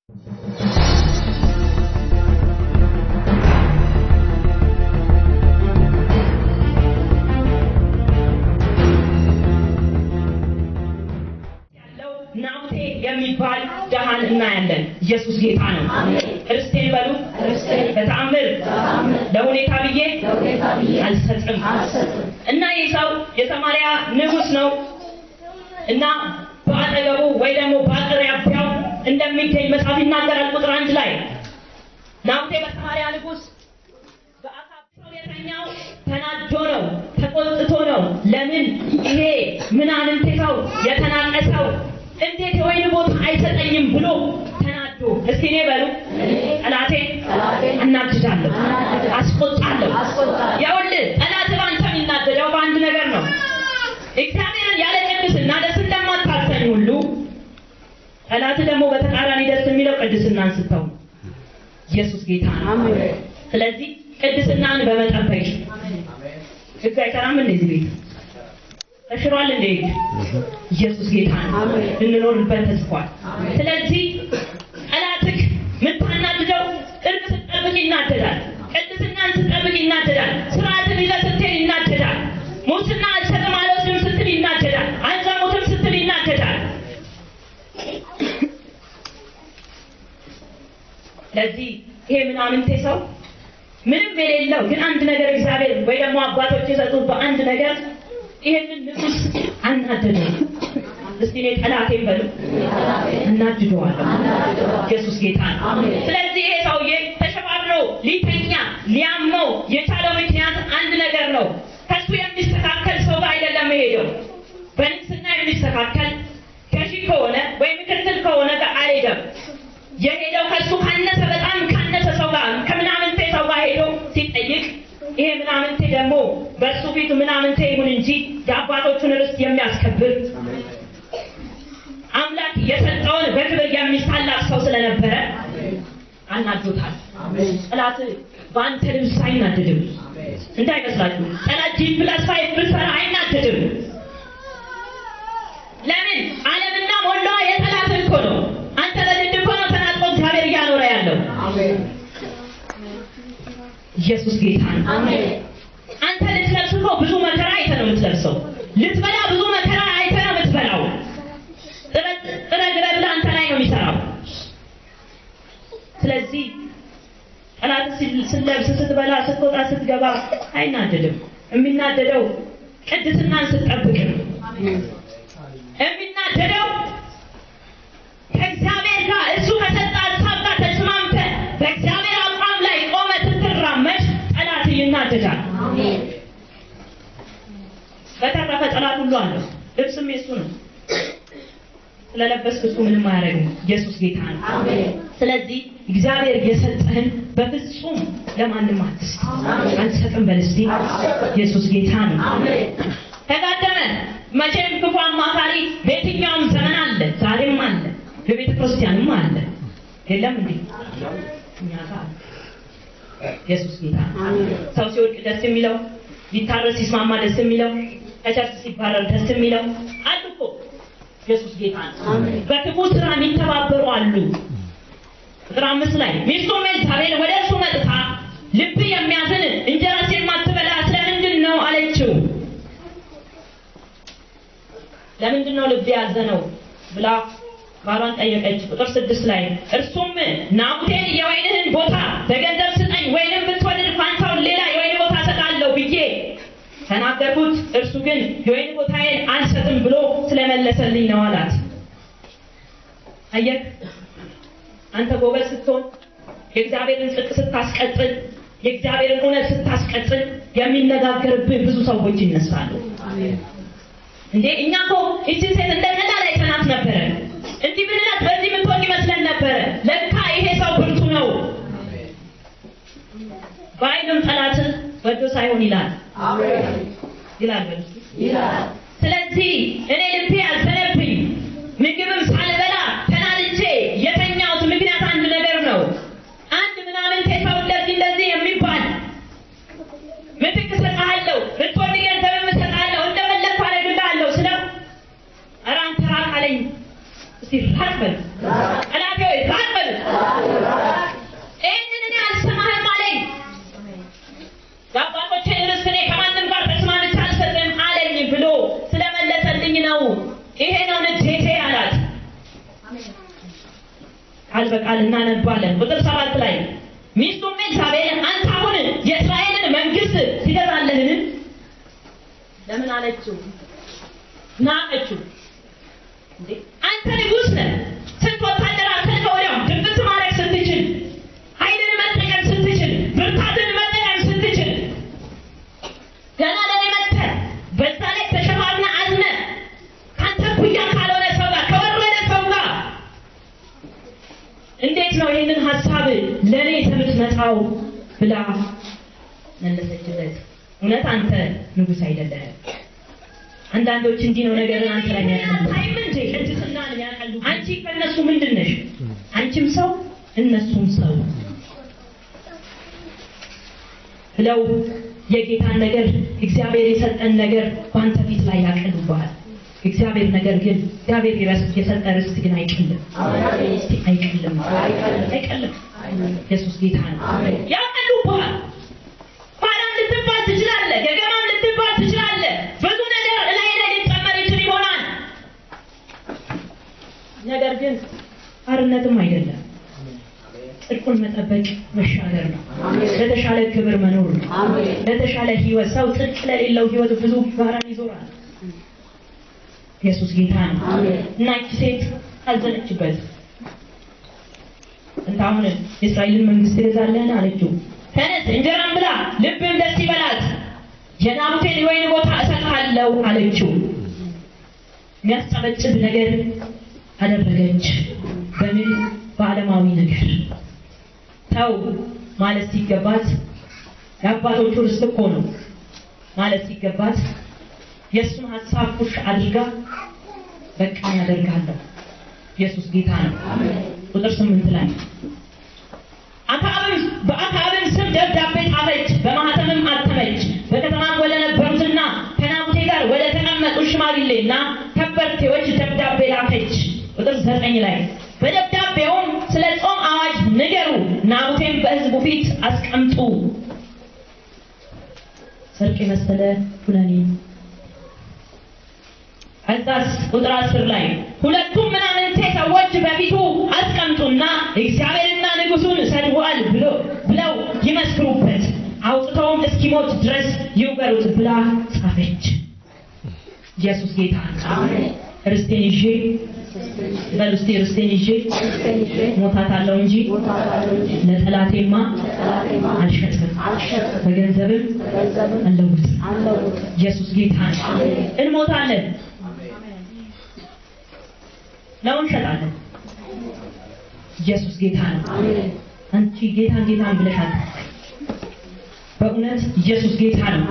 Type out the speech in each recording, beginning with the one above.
ያለው ናቡቴ የሚባል ደሃን እናያለን። ኢየሱስ ጌታ ነው። ርስቴን በሉ በተአምር ለሁኔታ ብዬ አልሰጥም እና ይህ ሰው የሰማርያ ንጉሥ ነው እና በአጠገቡ ወይ ደግሞ በአቅራቢያው እንደሚገኝ መጽሐፍ ይናገራል። ቁጥር አንድ ላይ ናቡቴ በሰማርያ ንጉሥ በአካብ ሰው የተኛው ተናዶ ነው፣ ተቆጥቶ ነው። ለምን ይሄ ምናምንቴ ሰው የተናቀ ሰው እንዴት የወይን ቦታ አይሰጠኝም ብሎ ተናዶ፣ እስቲ እኔ በሉ ጠላቴ እናድዳለሁ፣ አስቆጣለሁ። ይኸውልህ ጠላት በአንተ የሚናደደው በአንድ ነገር ነው። እግዚአብሔርን ያለ ቅድስና ደስ እንደማታሰኝ ሁሉ ጠላት ደግሞ በተቃራኒ ደስ የሚለው ቅድስናን ስተው ነው። ኢየሱስ ጌታ ነው። ስለዚህ ቅድስናን በመጠበቅ ህግ አይሰራም እንደዚህ ቤት ተሽሯል እንዴ? ኢየሱስ ጌታ ነው። ልንኖርበት ተጽፏል። ስለዚህ ጠላትህ የምታናድደው እርቅ ስትጠብቅ ይናደዳል። ቅድስናን ስትጠብቅ ይናደዳል። ስርዓትን ይዘህ ስትሄድ ይናደዳል። ሙስና አልሰጥም አልወስድም ስትል ይናደዳል። አልዘሙትም ስትል ይናደዳል። ስለዚህ ይሄ ምናምንቴ ሰው ምንም የሌለው ግን አንድ ነገር እግዚአብሔር ወይ ደግሞ አባቶች የሰጡት በአንድ ነገር ይሄንን ንጉሥ አናደደው። እስቲ እኔ ጠላቴን በሉ እናድደዋለሁ። ኢየሱስ ጌታ ነው። ስለዚህ ይሄ ሰውዬ ተሸፋፍኖ ሊተኛ ሊያመው የቻለው ምክንያት አንድ ነገር ነው። ከሱ የሚስተካከል ሰው ጋር አይደለም የሄደው። በንግስና የሚስተካከል ገዢ ከሆነ ወይ ምክትል ከሆነ ጋር አልሄደም። የሄደው ከሱ ካነሰ በጣም ካነሰ ሰው ጋር ከምናምንቴ ሰው ጋር ሄዶ ሲጠይቅ ይሄ ምናምንቴ ደግሞ በእሱ ፊት ምናምንቴ ይሁን እንጂ የአባቶቹን ርስት የሚያስከብር አምላክ የሰጠውን በክብር የሚሳላቅ ሰው ስለነበረ አናዶታል። ጠላት በአንተ ልብስ አይናደድም እንዳይመስላችሁ። ጠላት ጂ ፕላስ ፋይቭ ብትሰራ አይናደድም። ለምን ዓለምና ሞላዋ የጠላት እኮ ነው። አንተ ለድድ እኮ ነው ተናጥቆ እግዚአብሔር እያኖረ ያለው። ኢየሱስ ጌታ ነው። አንተ ልትለብስ እኮ ብዙ መከራ አይተህ ነው የምትለብሰው። ልትበላ ብዙ መከራ አይተህ ነው የምትበላው። ጥረት ጥረት ብለህ አንተ ላይ ነው የሚሰራው። ስለዚህ ጠላት ስትለብስ፣ ስትበላ፣ ስትወጣ፣ ስትገባ አይናደድም። የሚናደደው ቅድስናን ስትጠብቅ ነው። የሚናደደው ከእግዚአብሔር ጋር እሱ ከሰጠ ሀሳብ ጋር ተስማምተህ በእግዚአብሔር አቋም ላይ ቆመህ ስትራመድ ጠላት ይናደዳል። በተረፈ ጠላት ሁሉ አለው። ልብስም የሱ ነው። ስለለበስክ እሱ ምንም አያደርግም። ኢየሱስ ጌታ ነው። ስለዚህ እግዚአብሔር የሰጠህን በፍጹም ለማንም አትስጥ። አልሰጥም በል እስቲ። ኢየሱስ ጌታ ነው። ተጋደመ። መቼም ክፉ አማካሪ በየትኛውም ዘመን አለ፣ ዛሬም አለ፣ በቤተ ክርስቲያንም አለ። የለም እንዴ? እኛ ጋር አለ። ኢየሱስ ጌታ ነው። ሰው ሲወድቅ ደስ የሚለው ሊታረስ ሲስማማ ደስ የሚለው ከቸርች ሲባረር ደስ የሚለው አሉ እኮ። ኢየሱስ ጌታ ነው። በክፉ ስራ የሚተባበሩ አሉ። ቁጥር አምስት ላይ ሚስቱም ኤልሳቤል ወደ እርሱ መጥታ ልብ የሚያዝን እንጀራስ የማትበላ ስለምንድን ነው አለችው። ለምንድን ነው ልብ ያዘነው ብላ ባሏን ጠየቀች። ቁጥር ስድስት ላይ እርሱም ናቡቴን የወይንህን ቦታ በገንዘብ ስጠኝ፣ ወይንም ብትወድድ ፋንታውን ሌላ የወይን ቦታ እሰጣለሁ ብዬ ተናገርኩት። እርሱ ግን የወይን ቦታዬን አልሰጥም ብሎ ስለመለሰልኝ ነው አላት። አየህ፣ አንተ ጎበዝ ስትሆን የእግዚአብሔርን ጽድቅ ስታስቀጥል፣ የእግዚአብሔርን እውነት ስታስቀጥል የሚነጋገርብህ ብዙ ሰዎች ይነሳሉ። እንዴ እኛ እኮ እቺን ሴት እንደ ቀላል አይተናት ነበረ። እንዲህ ብንላት በዚህ ምትሆን ይመስለን ነበረ። ለካ ይሄ ሰው ብርቱ ነው። በአይንም ጠላት ወዶ ሳይሆን ይላል ይላል በሉ እስኪ። ስለዚህ እኔ ልቤ ያዘነብኝ ምግብም ሳልበላ ተናድጄ የተኛሁት ምክንያት አንድ ነገር ነው። አንድ ምናምንቴ ሰው እንደዚህ እንደዚህ የሚባል ምትክ እሰጥሃለሁ፣ ብትወድ ገንዘብም እሰጥሃለሁ፣ እንደፈለግኩ አደርግልሃለሁ ስለው ኧረ አንተ ራቅ አለኝ። እስቲ ራቅ በል ጠላቴ ሆይ ራቅ በል ቃል በቃል እናነባለን። ቁጥር ሰባት ላይ ሚስቱም ኤልሳቤል አንተ አሁን የእስራኤልን መንግስት ትገዛለህን? ለምን አለችው? ናቀችው። እንዴ አንተ ንጉሥ ነህ። ስንት ወታደር አሰልፈህ ወዲያው ድብት ማድረግ ስትችል፣ ኃይልን መጠቀም ስትችል፣ ብርታትን መጠቀም ስትችል ገና ለኔ መጥተህ በዛ ላይ ተሸፋፍነህ አዝነህ ከአንተ እኩያ ካልሆነ ሰው ጋር ከወረደ ሰው ጋር እንዴት ነው ይህንን ሀሳብ ለእኔ የምትመጣው ብላ መለሰችለት። እውነት አንተ ንጉሥ አይደለህም። አንዳንዶች እንዲህ ነው ነገርን አንተ ላይ ያቀሉ አይም እንዴ ቅድስናን ያቀሉ አንቺ ከእነሱ ምንድን ነሽ? አንቺም ሰው እነሱም ሰው ብለው የጌታን ነገር እግዚአብሔር የሰጠን ነገር በአንተ ፊት ላይ ያቀሉብሃል። እግዚአብሔር ነገር ግን እግዚአብሔር የሰጠ ርስት ግን አይቀልም። እስቲ አይቀልም፣ አይቀልም። ኢየሱስ ጌታ ነው። ያቀሉብሃል። ኋላም ልትባል ትችላለህ፣ ገገማም ልትባል ትችላለህ። ብዙ ነገር እላይ ላይ ሊጨመር ይችል ይሆናል። ነገር ግን አርነትም አይደለም። ጽድቁን መጠበቅ መሻገር ነው። ለተሻለ ክብር መኖር ነው። ለተሻለ ሕይወት ሰው ጽድቅ ለሌለው ሕይወት ብዙ ጋራን ይዞራል። ኢየሱስ ጌታ ነው እና ይቺ ሴት አዘነችበት። እንት አሁን የእስራኤልን መንግስት ትገዛለህን አለችው። ተነስ እንጀራን ብላ ልብም ደስ ይበላት፣ የናቡቴን የወይን ቦታ እሰጥሃለሁ አለችው። የሚያስጨበጭብ ነገር አደረገች። በምን በዓለማዊ ነገር ተው ማለት ሲገባት የአባቶቹ ርስት እኮ ነው ማለት ሲገባት የእሱን ሀሳብ ፑሽ አድርጋ በቃ ያደርጋለሁ። ኢየሱስ ጌታ ነው። ቁጥር ስምንት ላይ አክዓብም በአክዓብም ስም ደብዳቤ ጻፈች፣ በማህተምም አተመች። በከተማም ወደ ነበሩትና ከናቡቴ ጋር ወደ ተቀመጡ ሽማግሌና ከበርቴዎች ደብዳቤ ላከች። ቁጥር ዘጠኝ ላይ በደብዳቤውም ስለ ጾም አዋጅ ንገሩ፣ ናቡቴን በሕዝቡ ፊት አስቀምጡ። ሰርቅ የመሰለ ኩነኔ ከዛስ ቁጥር አስር ላይ ሁለቱም ምናምንቴ ሰዎች በፊቱ አስቀምጡና እግዚአብሔርና ንጉሡን ሰድቧል ብሎ ብለው ይመስክሩበት፣ አውጥተውም እስኪሞት ድረስ ይውገሩት ብላ ጻፈች። ኢየሱስ ጌታ ነው። ርስቴን ይዤ በል እስቲ ርስቴን ይዤ ሞታታለሁ እንጂ ለጠላቴማ አልሸጥም፣ በገንዘብም አልለውጥም። ኢየሱስ ጌታ ነው። እንሞታለን ነው እንሸጣለን። ኢየሱስ ጌታ ነው። አንቺ ጌታን ጌታን ብለሻል። በእውነት ኢየሱስ ጌታ ነው።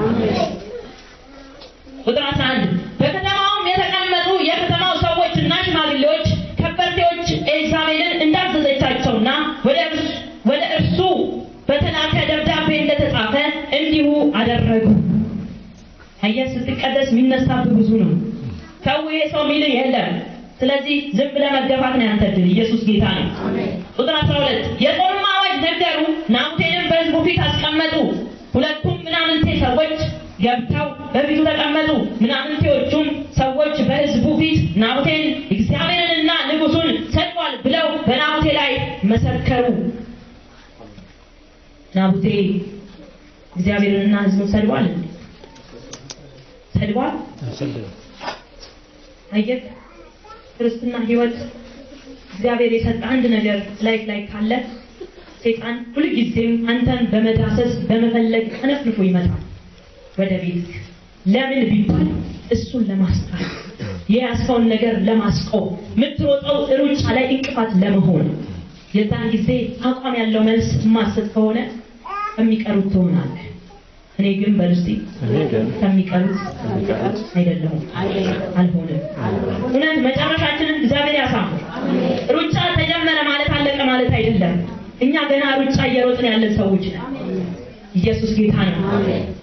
ቁጥር 11 በከተማውም የተቀመጡ የከተማው ሰዎችና ሽማግሌዎች ከበርቴዎች ኤልሳቤልን እንዳዘዘቻቸውና ወደ እርሱ ወደ እርሱ በተላከ ደብዳቤ እንደተጻፈ እንዲሁ አደረጉ። አየህ፣ ስትቀደስ የሚነሳብህ ብዙ ነው። ሰው ይሄ ሰው ሚልህ የለም። ስለዚህ ዝም ብለህ መገፋት ነው ያንተ ድል። ኢየሱስ ጌታ ነው። ቁጥር 12 የጾም አዋጅ ነገሩ፣ ናቡቴንም በሕዝቡ ፊት አስቀመጡ። ሁለቱም ምናምንቴ ሰዎች ገብተው በፊቱ ተቀመጡ። ምናምንቴዎቹም ሰዎች በሕዝቡ ፊት ናቡቴን እግዚአብሔርንና ንጉሡን ሰድቧል ብለው በናቡቴ ላይ መሰከሩ። ናቡቴ እግዚአብሔርንና ሕዝቡን ሰድቧል እንዴ? ሰድቧል? አየህ ክርስትና ህይወት እግዚአብሔር የሰጠ አንድ ነገር ላይ ላይ ካለ ሰይጣን ሁልጊዜም አንተን በመዳሰስ በመፈለግ አነፍንፎ ይመጣል ወደ ቤት። ለምን ቢባል እሱን ለማስጣል የያዝከውን ነገር ለማስቆም የምትሮጠው ሩጫ ላይ እንቅፋት ለመሆን የዛን ጊዜ አቋም ያለው መልስ የማሰጥ ከሆነ ከሚቀሩት ትሆናለህ። እኔ ግን በልስቲ ከሚቀሩት አይደለሁም፣ አልሆንም። እውነት መጨረሻችንን እግዚአብሔር ያሳምር። ሩጫ ተጀመረ ማለት አለቀ ማለት አይደለም። እኛ ገና ሩጫ እየሮጥን ያለን ሰዎች ነን። ኢየሱስ ጌታ ነው።